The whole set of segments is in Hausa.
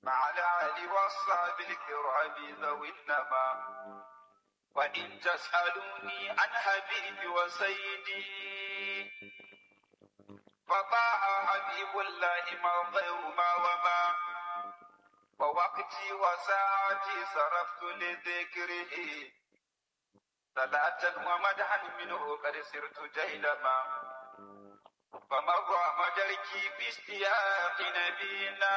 مع الآل والصحب الكرام ذوي النما وإن تسألوني عن حبيبي وسيدي فطاع حبيب الله ما غير ما وما ووقتي وساعتي صرفت لذكره صلاة ومدحا منه قد سرت جيلما فمضى مدركي باشتياق نبينا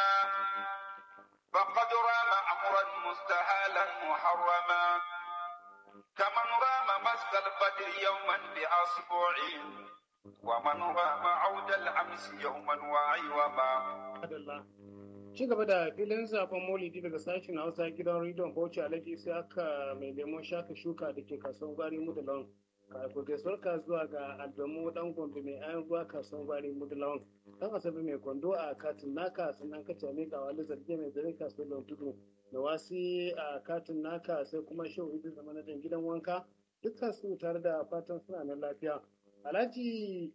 فقد رام أمرا مستحالا محرما كمن رام مس البدر يوما بأصبع ومن رام عود الأمس يوما وعيوما ci gaba da filin zafin maulidi daga sashen hausa gidan rediyon bauchi alhaji sai aka mai lemon shaka shuka da ke kasuwan gwari mudulon ka gaisuwar ka zuwa ga albamu dan gombe mai ayan ruwa kasuwan gwari mudulon dan asabi mai kwando a katin naka sannan ka ce ga wani zarge mai zare kasuwan tudu da wasi a katin naka sai kuma shehu idris da manajan gidan wanka dukkan su tare da fatan suna nan lafiya alhaji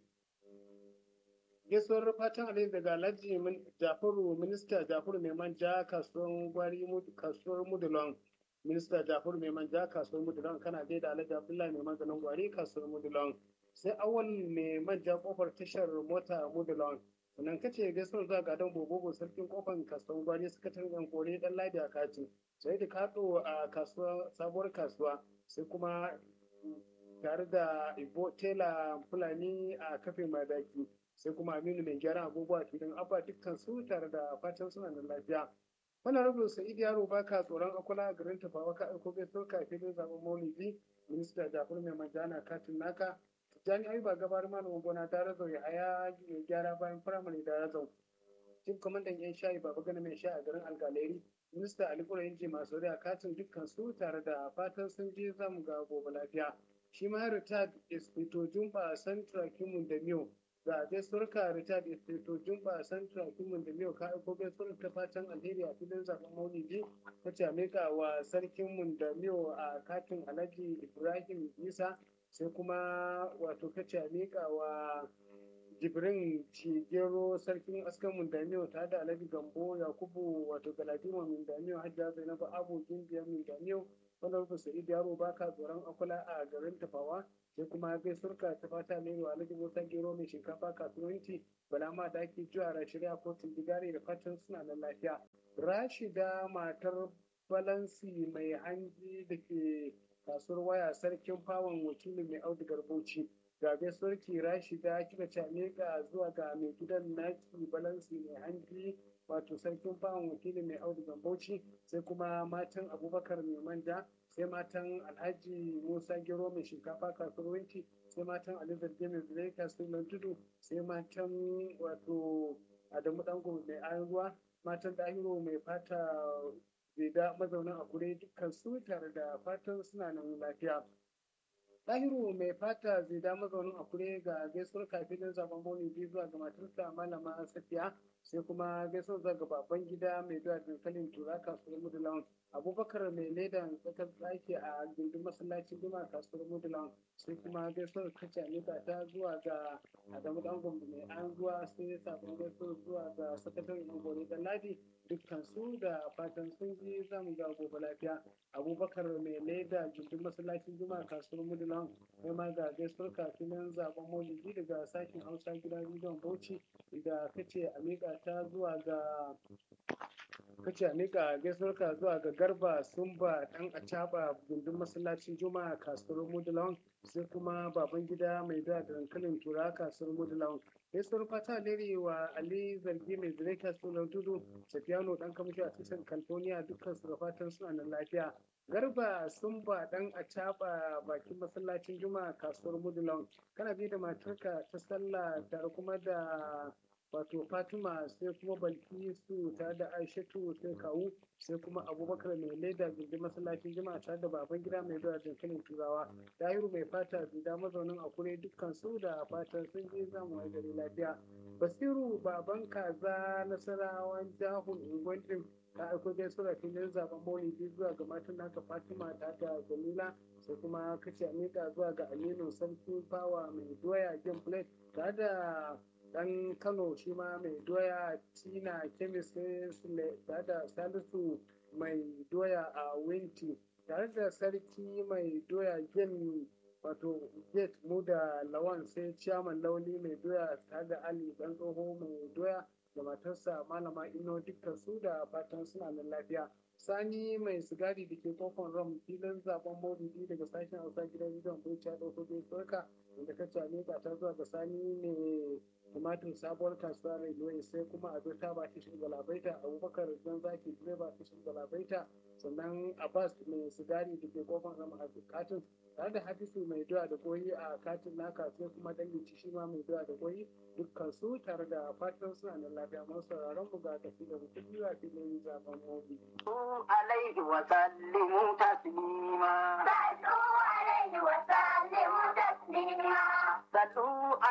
gaisuwar fatan alheri daga alhaji jafaru minista jafaru mai manja kasuwar gwari kasuwar mudulon minista jafaru mai manja kasuwar mudulon kana gaida alhaji abdullahi mai maganin gwari kasuwar mudulon sai awal mai manja kofar tashar mota mudulon sannan kace gaisuwar zuwa ga don bobobo sarkin kofar kasuwar gwari sakataren yan kore dan ladi a kati sai da kaɗo a kasuwa sabuwar kasuwa sai kuma tare da ibo tela fulani a kafin madaki sai kuma aminu mai gyara agogo a filin abba dukkan su tare da fatan suna da lafiya wannan rabin sa'id yaro baka tsoron akwala a garin tafawa ka aiko gaisuwar ka filin zaben maulidi minista jafar mai manjana katin naka tijjani ayuba gabar malamin gona ta razau ya haya mai gyara bayan firamare da razau cin kwamandan yan shayi baba gana mai sha a garin algaleri minista ali kurayin ji masu a katin dukkan su tare da fatan sun je zamu ga gobe lafiya shi ma retired espito jumba central kimun da miyo ga gaisuwar ka Richard Esteto Jumba Santra Kimin da Miyo ka aiko gaisuwar ta fatan alheri a filin zaben Maulidi ta Jamaica wa sarkin mun da Miyo a katin Alhaji Ibrahim Isa sai kuma wato ka Jamaica wa Jibrin Cigero sarkin askan mun da Miyo ta da Alhaji Gambo Yakubu wato Galadima mun da Miyo Hajja Zainabu Abu Gimbiya mun da Miyo wanda rufe Sa'id Yaro baka tsoron akula a garin Tafawa sai kuma gaisuwarka ta fata ne wa alhaji musa gero mai shinkafa kasuwanci bala ma da ake juwa shirya kotun digari da fatan suna da lafiya rashida matar balansi mai hanji da ke kasuwar waya sarkin fawon wakilin mai audigar bauchi ga gaisuwarki rashida kika cane ga zuwa ga mai gidan naki balansi mai hanji wato sarkin fawon wakilin mai audigar bauchi sai kuma matan abubakar mai manja sai matan alhaji musa gero mai shinkafa kasuwanci sai matan alizar mai zirai kasuwan tudu sai matan wato adamu dango mai ayan ruwa matan dahiro mai fata zeda mazaunan akure dukkan su tare da fatan suna nan lafiya Ɗahiru mai fata zida mazaunin akure ga gaisuwar kafin zaben boni biyu zuwa ga matarsa malama safiya sai kuma gaisuwar zuwa ga baban gida mai zuwa dankalin tura kasuwar mudulan abubakar mai ledan tsakar tsaki a gindin masallacin juma kasuwar mudulan sai kuma gaisuwar kace amika ta zuwa ga adamu dan gombe mai an zuwa sai sabon gaisuwar zuwa ga sakataren ungore dan ladi dukkan su da fatan sun ji zamu ga gobe lafiya abubakar mai leda gindin masallacin juma kasuwar mudulan sai ma ga gaisuwar kafin zaben maulidi daga sashen hausa gidan rediyon bauchi da kace amika ta zuwa ga kace amika gaisuwar ka zuwa ga garba sumba dan acaba gindin masallacin juma'a kasuwar mudulan sai kuma baban gida mai da dankalin tura kasuwar mudulan gaisuwar fata lere wa ali zargi mai zire kasuwar tudu safiyano dan kamshi a tushen california dukkan su da fatan suna nan lafiya garba sumba dan acaba bakin masallacin juma'a kasuwar mudulan kana bi da matarka ta sallah tare kuma da wato fatima sai kuma balkisu tare da aishatu sai kawu sai kuma abubakar mai leda gindin masallacin jima'a tare da baban gida mai zuwa dankalin turawa tahiru mai fata zida mazaunin akure dukkan su da fatan sun je zamu a gari lafiya basiru baban kaza nasarawan jahun ungwandin ta aiko gaisuwa filin zaben maulidi zuwa ga matan naka fatima ta da jamila sai kuma kace amika zuwa ga aminu sarki fawa mai doya game plate tare da dan kano shi ma mai doya tina kemis ne da salisu mai doya a winti tare da sarki mai doya gin wato gate mu da lawan sai ciyaman lauli mai doya tare da ali dan tsoho mai doya da matarsa malama ino dukkan su da fatan suna nan lafiya sani mai sigari da ke kofar ram filin zaben maulidi daga sashen hausa gidan gidan bauchi ya ɗauko bai tsorka inda ka cane ta zuwa ga sani mai tumatir sabuwar kasuwa railway sai kuma ado ta ba kishin galabaita abubakar dan zaki direba kishin galabaita sannan abbas mai sigari da ke kofar ram a katin tare da hadisu mai doya da koyi a katin naka sai kuma danginci shi ma mai doya da koyi dukkan su tare da fatan suna nan lafiya masu sauraron mu ga tafi da mutum biyu a filin zaben mobi. alaihi wa sallimu taslima. صلوا عليه وسلموا تسليما Sallu